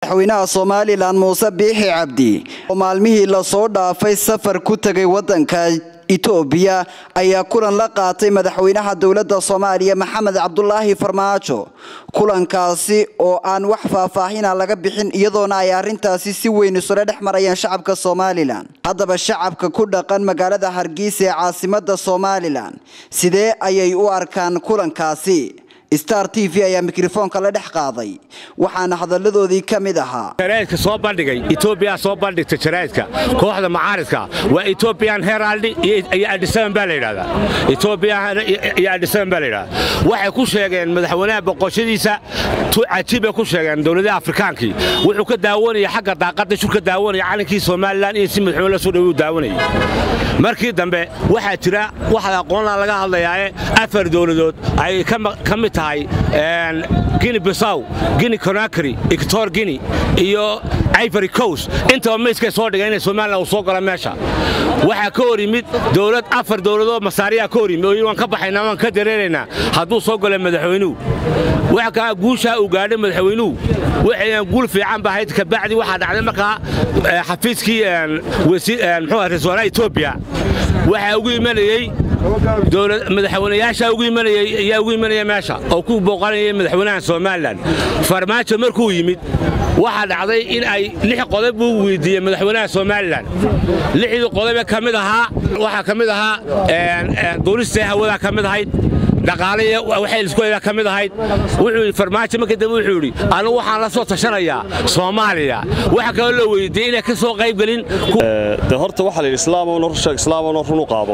madaxweynaha somalilan muuse biixi cabdi oo maalmihii lasoo dhaafay safar ku tegay wadanka itoobiya ayaa kulan la qaatay madaxweynaha dowladda soomaaliya maxamed cabdulaahi farmaajo kulankaasi oo aan wax faahfaahina laga bixin iyadoona ay arrintaasi si weyn isula dhex marayaan shacabka somalilan haddaba shacabka ku dhaqan magaalada hargeysa ee caasimada somalilan sidee ayay u arkaan kulankaasi star t v ayaa mikrofoonka la dhex qaaday waxaana hadalladoodii ka mid ahaa jaraa'idka soo bandhigay etoobiya soo bandhigta jaraa'idka kooxda macaaridka waa ethiopian herald iyo adhisaban baa la yidhahdaa etoobiya iyo adhisaban baa la yidhahdaa waxay ku sheegeen madaxweynaha boqoshadiisa cajiib bay ku sheegeen dowladaha afrikaankii wuxuu ka daawanaya xagga daaqadda shur ka daawanaya calankii somalilan iyo si madaxweyne la soo dhawi u daawanayay markii dambe waxaa jira waxaa aqoonla laga hadlayaae afar dowladood ay ka mid tahay gini bisaw gini conakry ictor gini iyo ivory coast intaba mayskay soo dhigay inay somalilan uu soo galo meesha waxaa ka hor yimid dowlad afar dowladoo masaariyaa ka hor yimid oo waan ka baxaynaa waan ka dareeraynaa hadduu soo galo madaxweynuhu waxa kaa guushaa uu gaadhay madaxweynuhu waxayaan guul fiican ba ahayd kabacdi waxaa dhacday markaa xafiiskii muxuu ra-isul wasaaraha etoobiya waxaa ugu imanayey madaxweynayaasha ayaa ugu imanaya meesha oo ku booqanayay madaxweynaha somalilan farmaajo markuu yimid waxaa dhacday in ay lix qodob buu weydiiyey madaxweynaha somalilan lixdii qodobe ka mid ahaa waxaa ka mid ahaa duulista hawadaa ka mid ahayd dhaqaaliy waxay iskuhaydaa ka mid ahayd wuxuu yidhi farmaajo markii dambe wuxuu yidhi anigu waxaan la soo tashanayaa soomaaliya waxa kaloo la weydiiyey inay ka soo qaybgelin de horta waxaa layidhi islaamow nor sheeg islaamow run u qaado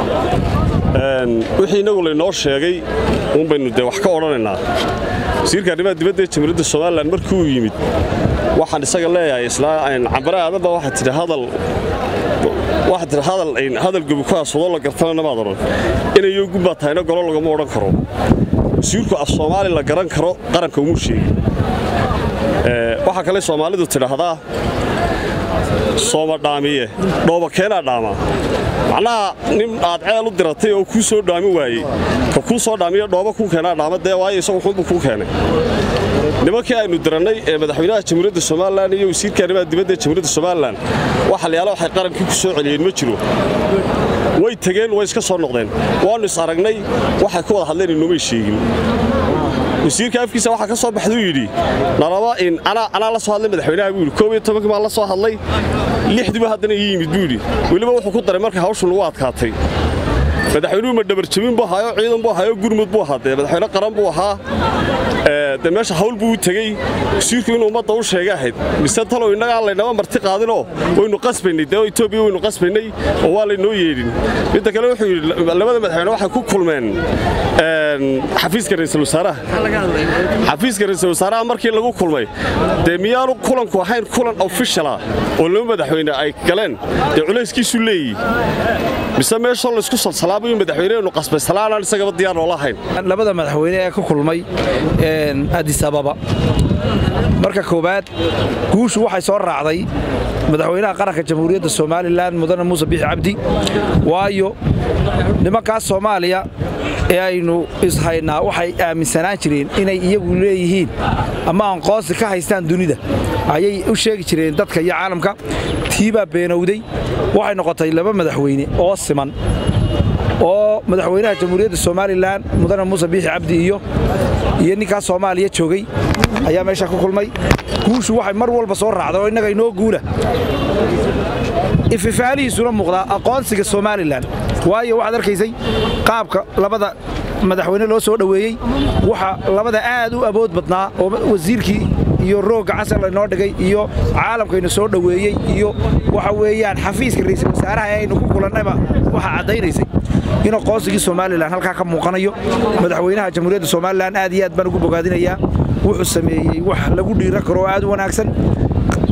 wixii innagu laynoo sheegay uun baynu dee wax ka odhanaynaa wasiirka arrimaha dibadda ee jamhuuriyadda somalilan markii uu yimid waxaan isaga leeyahay cambare aadaba waxaa tidhi hadal waxaa tidhi hadal hadal gobi ku aswadoo la gartana namaad odhan inayo gubbaa tahayna golo lagama odhan karo wasiirku af soomaali la garan karo qaranka umuu sheegi waxaa kale soomaalidu tidhaahdaa sooma dhaamiye dhooba keenaa dhaamaa macnaha nin aad ceel u diratay oo kuu soo dhaami waayey ka kuu soo dhaamiyo dhooba kuu keenaa dhaama dee waayo isagu xunbuu kuu keenay nimankii aynu dirannay ee madaxweynaha jamhuuriyadda somalilan iyo wasiirka arrimaha dibadda ee jamhuuriyadda somalilan waxa layaala waxay qarankii ku soo celiyeen ma jiro way tegeen way iska soo noqdeen waannu is aragnay waxay ku wada hadleen inoomay sheegin wasiirka afkiisa waxaa ka soo baxduu yidhi nalaba in anaa la soo hadlay madaxweynaha buu yidhi koob iyo tobankii baan la soo hadlay lixdiiba haddana ii yimid buu yidhi weliba wuxuu ku daray markay hawshu nagu adkaatay madaxweynuhu ma dhabarjabin buu ahaayo ciidan buu ahaayo gurmud buu ahaa dee madaxweyne qaran buu ahaa dee meesha hawl buu u tegey wasiirku inuu ummadda u sheega ahayd mise talow innaga aan laynaba marti qaadinoo waynu qasbaynay dee etoobiya waynu qasbaynay oo waa laynoo yeedhin midda kale wuxuu yidhi labada madaxweyne waxay ku kulmeen xafiiska ra'iisul wasaaraha xafiiska ra'iisul wasaaraha markii lagu kulmay dee miyaanu kulanku ahayn kulan ofishala oo laba madaxweyne ay galeen dee culayskiisu leeyihi mise meeshoo laysku salsalaabayo madaxweynehenu qasbay salaanaan isagaba diyaar noola ahayn labada madaxweyne ee ka kulmay adis ababa marka koowaad guushu waxay soo raacday madaxweynaha qaranka jamhuuriyadda somalilan mudane muuse biixi cabdi waayo nimankaas soomaaliya ee aynu ishaynaa waxay aaminsanaan jireen inay iyagu leeyihiin ama aqoonsi ka haystaan dunida ayay u sheegi jireen dadka iyo caalamka tiibaa beenowday waxay noqotay laba madaxweyne oo siman oo madaxweynaha jamhuuriyadda somalilan mudane muuse biixi cabdi iyo iyo ninkaas soomaaliya joogay ayaa meesha ku kulmay guushu waxay mar walba soo raacda oo innaga inoo guula ififaalihiisuna muuqdaa aqoonsiga somalilan waayo waxaad arkaysay qaabka labada madaxweyne loo soo dhoweeyey waxa labada aad u awood badnaa oo wasiirkii iyo roogga casar laynoo dhigay iyo caalamkaynu soo dhoweeyey iyo waxa weeyaan xafiiska ra'iisul wasaaraha ee aynu ku kulannayba waxaa caddaynaysay in aqoonsigii somalilan halkaa ka muuqanayo madaxweynaha jamhuuriyadda somalilan aad iyo aad baan ugu bogaadinayaa wuxuu sameeyey wax lagu dhiiran karo oo aad u wanaagsan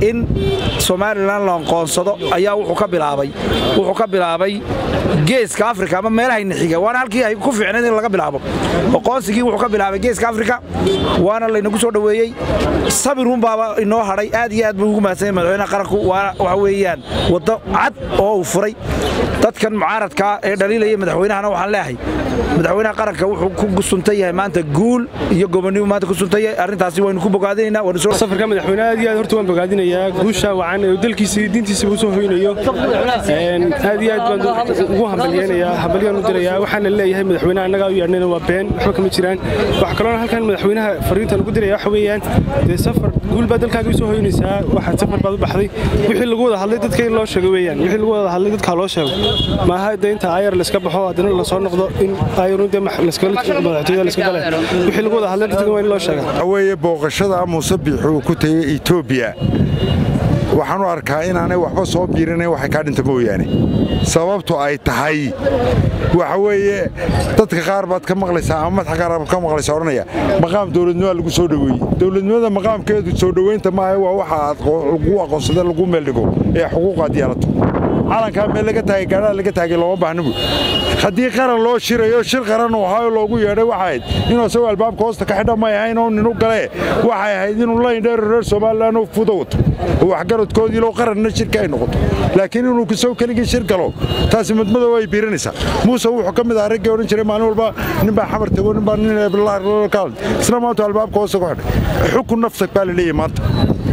in somalilan la aqoonsado ayaa wuxuu ka bilaabay wuxuu ka bilaabay geeska afrika ama meelahayna xiga waana halkii ay ku fiicnayd in laga bilaabo aqoonsigii wuxuu ka bilaabay geeska afrika waana laynagu soo dhoweeyey sabirun baaba inoo hadhay aad iyo aad buu ugu mahadsanya madaxweynaha qaranku waana waxa weeyaan waddo cad oo uu furay dadkan mucaaradkaa ee dhaliilaya madaxweynahana waxaan leeyahay madaxweynaha qaranka wuxuu ku suntan yahay maanta guul iyo gobonnimo maanta ku suntan yahay arrintaasi waynu ku bogaadinaynaa waynu soo safarka madaxweyne aad iyo aad horta waan bogaadinayaa guusha wacan ee dalkiisa iyo diintiisaba usoo hoynayo aad iyo aad baan ugu hambalyeynayaa hambalyaan u dirayaa waxaana leeyahay madaxweynaha annagaa u yeedhnayna waa been waxba kama jiraan waxa kaloona halkan madaxweynaha fariintan ugu diraya waxa weeyaan dee safar guul baa dalkaaga usoo hoynaysaa waxaad safar baad u baxday wixii lagu wada hadlay dadka in loo sheego weeyaan wixii lagu wada hadlay dadka loo sheego maaha de inta ayar layska baxo haddana lasoo noqdo in ayarun dee madaxtooyada layska gale wixii lagu wada hadlay dadka waa in loo sheegaa weeye booqashada muuse biixi uu ku tegey etoobiya waxaan u arkaa inaanay waxba soo biirinayn waxay kaa dhinta mooyaane sababtu ay tahay waxa weeye dadka qaar baad ka maqlaysaa ama madaxa qaar baad ka maqlaysaa odhanaya maqaam dowladnimoa lagu soo dhoweeyey dowladnimada maqaamkeedu soo dhoweynta maaha waa waxa aad lagu aqoonsada lagu meeldhigo ee xuquuqaad yeelato calankaa meel laga taagay gaadhaa laga taagay looma baahna buy haddii qaran loo shirayo shir qaran uu ahaayo loogu yeedhay waxay ahayd inuu isagoo albaabka hoosta ka xidha may ahayn oo ninu galee waxay ahayd inuu layndheero reer somalilan u fudo wato oo waxgaradkoodii loo qaranna shirka ay noqoto laakiin inuu kisoo keligii shir galo taasi madmadow ay biirinaysaa muuse wuxuu ka mid ahaa raggii odhan jiray maalin walba ninbaa xamar tego ninbaa nin isla maanta albaabka hoosta ku xidhay xukun nafta baa la leeyahay maanta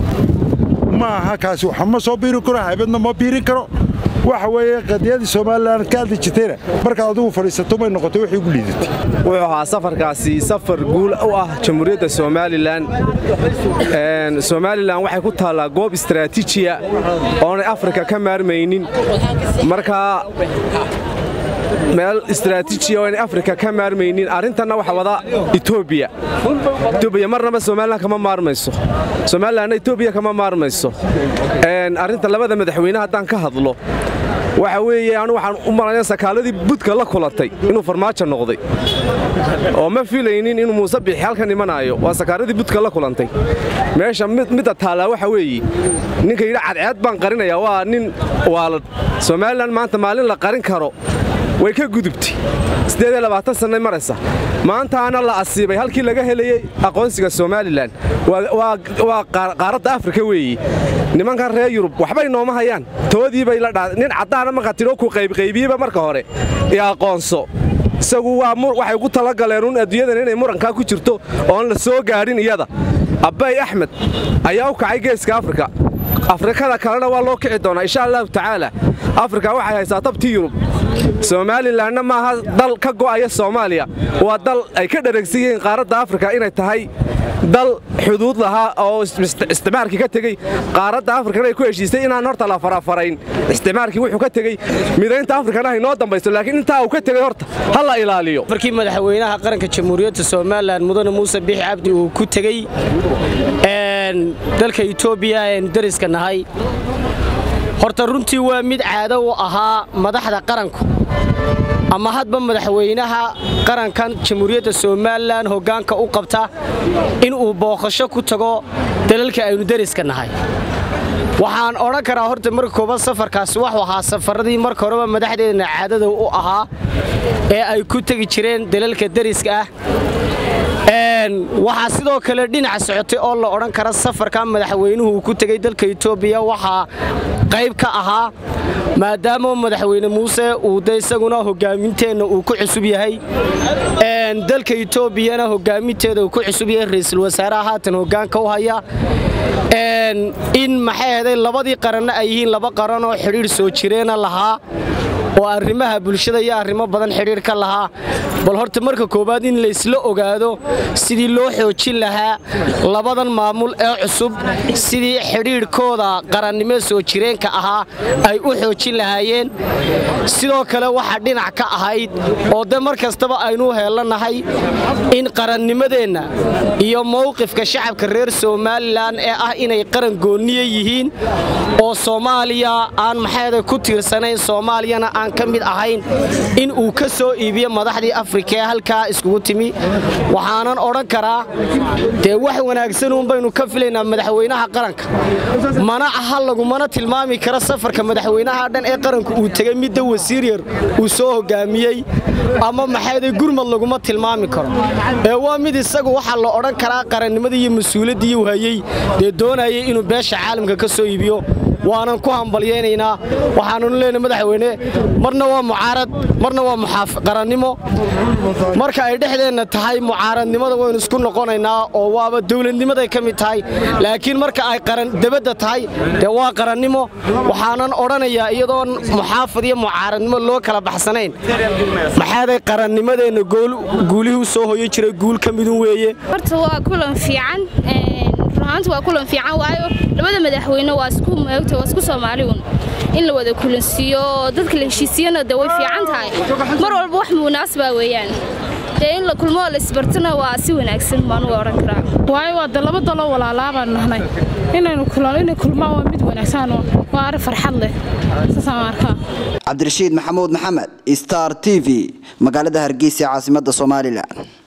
ma aha kaasi waxa ma soo biirin karo haybadna ma biirin karo waxa weeye qadiyadii somalilan ka hadli jirtayna markaad adigu fadhiisato may noqotay wixii ugu liidatay wuxuu ahaa safarkaasi safar guul u ah jamhuuriyadda somalilan somalilan waxay ku taallaa goob istaraatiijiya oonay afrika ka maarmaynin markaa meel istaraatiijiya oo aynay afrika ka maarmaynin arrintanna waxa wada etoobiya etoobiya marnaba somalilan kama maarmayso somalilanna etoobiya kama maarmayso arrinta labada madaxweyne haddaan ka hadlo waxa weeye anu waxaan u malanaya sakaaladii budka la kulantay inuu farmaajo noqday oo ma filaynin inuu muuse biixi halkan imanaayo waa sakaaradii budka la kulantay meesha midda taallaa waxa weeye ninka yidhi cadceed baan qarinayaa waa nin waalad somalilan maanta maalin la qarin karo way ka gudubtay sannay maraysa maantaana la asiibay halkii laga helayey aqoonsiga somalilan waa qaaradda afrika weeye nimankan reer yurub waxbay nooma hayaan toodiibay la dhaa nin caddaana markaa tidhoo ku qaybqaybiyeyba marka hore ee aqoonso isagu waxay ugu talagaleen un adduunyadan inay murankaa ku jirto oon la soo gaadhin iyada abbay axmed ayaa u kacay geeska afrika afrikada kalena waa loo kici doonaa insha allahu tacaala afrika waxay haysaa tabtii yurub somalilanna maaha dal ka go'aya soomaaliya waa dal ay ka dharagsan yihiin qaaradda afrika inay tahay dal xuduud lahaa oo isticmaarkii ka tegey qaaradda afrikana ay ku heshiistay inaan horta la farafarayn isticmaarkii wuxuu ka tegey midaynta afrikana haynoo dambayso laakiin intaa uu ka tegey horta ha la ilaaliyo markii madaxweynaha qaranka jamhuuriyadda somalilan mudane muuse biixi cabdi uu ku tegey dalka etoobiya eenu dariska nahay horta runtii waa mid caado u ahaa madaxda qaranku ama hadba madaxweynaha qarankan jamhuuriyadda somalilan hoggaanka u qabta inuu booqasho ku tago dalalka aynu deriska nahay waxaan odhan karaa horta marka koobaad safarkaasi waxuu ahaa safaradii marka horeba madaxdeedna caadada u ahaa ee ay ku tegi jireen dalalka deriska ah waxaa sidoo kale dhinaca socotay oo la odhan kara safarka madaxweynuhu uu ku tegey dalka etoobiya waxaa qayb ka ahaa maadaama madaxweyne muuse uu de isaguna hogaaminteenna uu ku cusub yahay dalka etoobiyana hogaaminteeda uu ku cusub yahay ra'iisul wasaaraha haatan hoggaanka u haya in maxay ahaday labadii qaranna ay yihiin laba qaran oo xidhiidh soo jireena lahaa oo arrimaha bulshada iyo arrimo badan xidhiidh ka lahaa bal horta marka koowaad in laysla ogaado sidii loo xoojin lahaa labadan maamul ee cusub sidii xidhiidhkooda qarannimo soo jireenka ahaa ay u xoojin lahaayeen sidoo kale waxaa dhinac ka ahayd oo de mar kastaba aynu heelanahay in qarannimadeenna iyo mowqifka shacabka reer somalilan ee ah inay qaran goonniye yihiin oo soomaaliya aan maxayda ku tiirsanayn soomaaliyana aan waxaan ka mid ahayn in uu ka soo iibiyo madaxdii afrika ee halkaa iskugu timi waxaanan odhan karaa dee wax wanaagsan uun baynu ka filaynaa madaxweynaha qaranka mana aha lagumana tilmaami karo safarka madaxweynaha dhan ee qaranku uu tegey midda wasiir yar uu soo hogaamiyey ama maxayday gurmad laguma tilmaami karo ee waa mid isagu waxaa la odhan karaa qarannimadii iyo mas-uuliyaddii uu hayey dee doonayay inuu beesha caalamka ka soo iibiyo waanan ku hambalyaynaynaa waxaananu leenahay madaxweyne marna waa mucaarad marna waa qarannimo marka ay dhexdeenna tahay mucaaradnimada waynu isku noqonaynaa oo waaba dowladnimaday ka mid tahay laakiin marka ay dabadda tahay dee waa qarannimo waxaanan odhanayaa iyadoon muxaafad iyo mucaaradnimo loo kala baxsanayn maxaaday qarannimadeenna guulihii u soo hoyan jiray guul ka midun weeye horta waa kulan fiican runahaanta waa kulan fiican waayo labada madaxweyne waa isku maogta waa isku soomaaliun in la wada kulansiiyo dadka la heshiisiyana de way fiican tahay mar walba wax munaasaba weeyaan dee in la kulmo la isbartana waa si wanaagsan baan u odhan karaa waayo waa de laba dalo walaalaa baan nahnay inaynu kulano inay kulmaan waa mid wanaagsan waa arrin farxad leh saasaan arkaa cabdirashiid maxamuud maxamed star t v magaalada hargeysa caasimadda somalilan